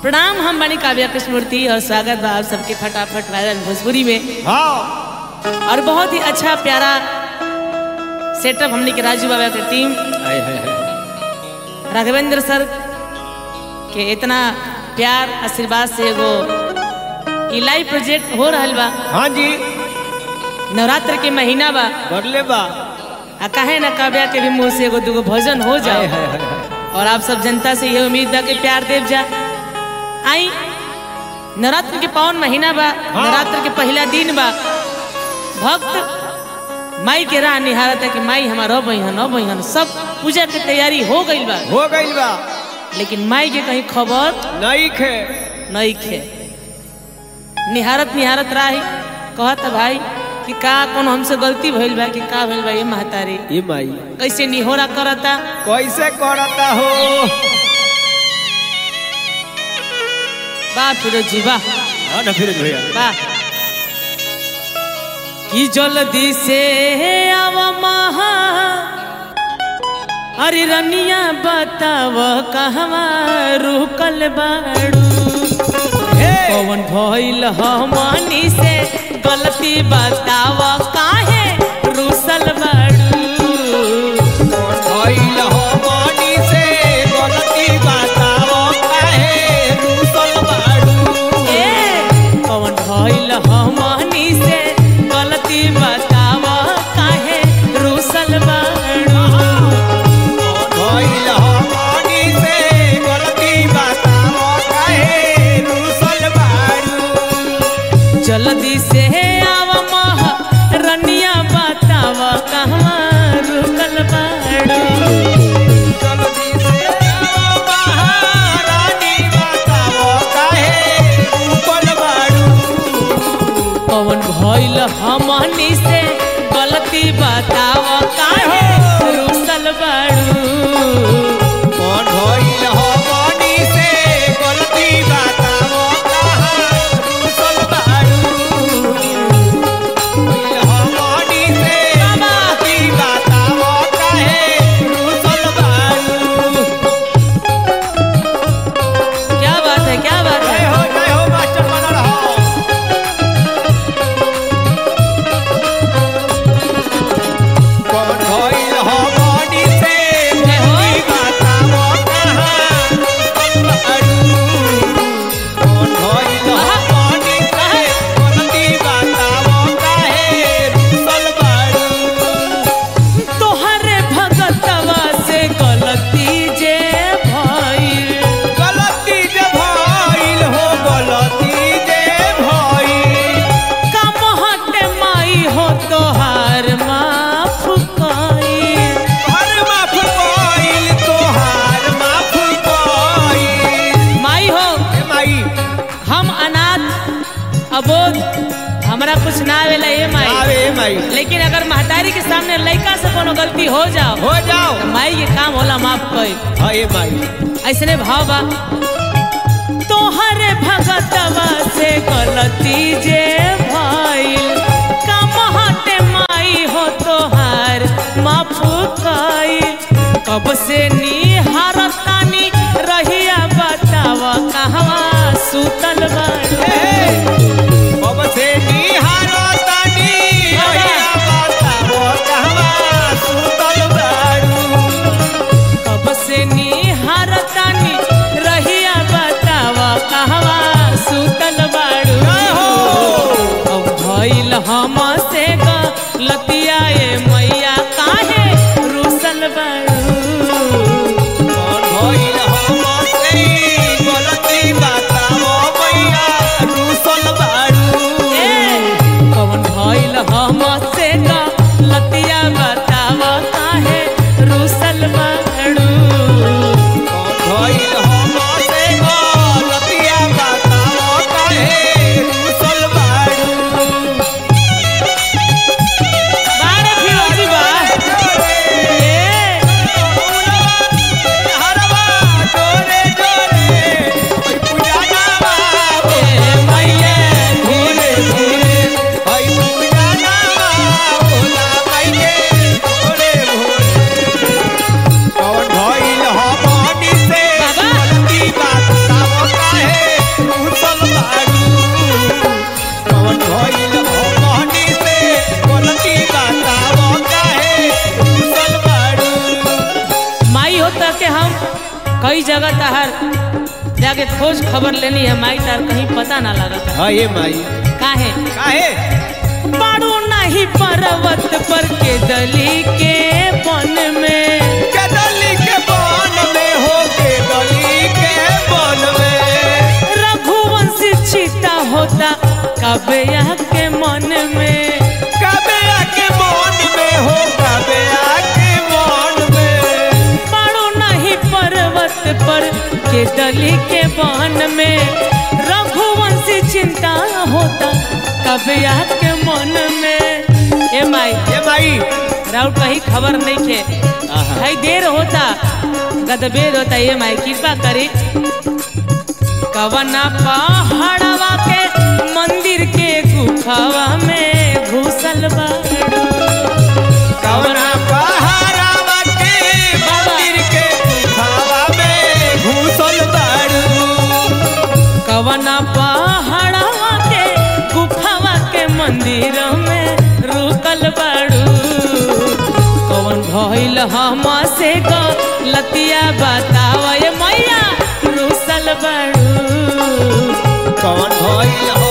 प्रणाम हम बनी काव्या कृष्णमूर्ति और स्वागत बा आप सबके फटाफट वायरल भोजपुरी में हाँ और बहुत ही अच्छा प्यारा सेटअप हमने के राजू बाबा के टीम हाय हाय हाय राघवेंद्र सर के इतना प्यार आशीर्वाद से एगो ई लाइव प्रोजेक्ट हो रहल बा हाँ जी नवरात्र के महीना बा बरले बा आ काहे ना काव्या के भी मुंह से एगो दूगो भजन हो हाय जाए हाय हाय हाय और आप सब जनता से ये उम्मीद बा कि प्यार देव जा आई नवरात्र के पावन महीना बा नवरात्र के पहला दिन बा भक्त माई के राह निहारत है कि माई हमारा बहन अब बहन सब पूजा के तैयारी हो गई बा हो गइल बा लेकिन माई के कहीं खबर नहीं खे नहीं खे निहारत निहारत राही कहत भाई कि का कौन हमसे गलती भइल बा कि का भइल बा ये महतारी ये माई कैसे निहोरा करता कैसे करता हो बा फिरोज जी वाह हाँ ना फिर भैया वाह कि जल्दी से आव महा अरे रनिया बताव कहवा रुकल बाड़ू कौन भइल हमनी से गलती बताव काहे रुसल बाड़ू भइल हो मनी से गलती बताओ काहे रूसल बाड़ू ए कौन भइल हमनी से गलती बताव काहे रुसल बाड़ू भइल हो मनी से गलती बताओ काहे रूसल बाड़ू जल्दी से आव मह रनिया बताव कहवा रुकल बाड़ू जल्दी से आओ महारानी बताओ काहे रूसल बाड़ू कौन भइल हमनी से गलती बताव काहे रुसल बाड़ू कौन भइल हो मनी से गलती बताओ कहाँ रूसल बाड़ू भइल हो मनी से गलती बताओ काहे रूसल बाड़ू क्या बात है क्या बात जय है हो जय हो मास्टर बना रहो कौन भइल हो मनी से गलती बताओ कहाँ रूसल बाड़ू कौन भइल हो मनी से गलती बताओ काहे रूसल बाड़ू तोहरे भगतवा से गलती जे भइल गलती जे भइल हो गलती जे भइल कमहट माई हो तोहार माफ कइल हर माफ कइल तोहार माफ कइल माई हो ए माई हम अनाथ अबोध हमरा कुछ ना आवेला ये माई आवे माई लेकिन अगर महतारी के सामने लड़का से कोनो गलती हो जाओ हो जाओ तो माई के काम होला माफ कर हाँ ए माई ऐसने भाव बा तोहरे भगतवा से गलती जे भइल कमहटे माई हो तोहार माफ कइल कब से निहारतानी रहिया बताव कहवा सुतल बाड़ी अब से निहारो तानी रहिया बताओ कहवा सुतल बाड़ू कब से निहारतानी रहिया बताव कहवा सुतल बाड़ू जय हो अब भइल हम से लतिया ए मैया काहे रुसल बाड़ू कौन हम कई जगह तहार जाके खोज खबर लेनी है माई तार कहीं पता ना लगा हाँ ये माई काहे काहे बाड़ू नहीं पर्वत पर के दली के बन में कदली के बन में हो के गली के बन में रघुवंशी चीता होता कबे के मन में कबे आके मन में हो कबे आके मन में बाड़ू नहीं पर्वत पर के दली के बन में रघुवंशी चिंता होता कबे के मन में ए माई ये माई राउर कहीं खबर नहीं खे भाई देर होता गदबेर होता ये माई कृपा करी कवना पहाड़वा के मंदिर के गुफावा में घुसल बाड़ू कवना पहाड़ावा के मंदिर के गुफावा में घुसल बाड़ू कवना पहाड़वा के गुफावा के मंदिर में रुकल बाड़ू कवन भइल हम से लतिया बताव ये मैया रुसल बाड़ू कौन भइल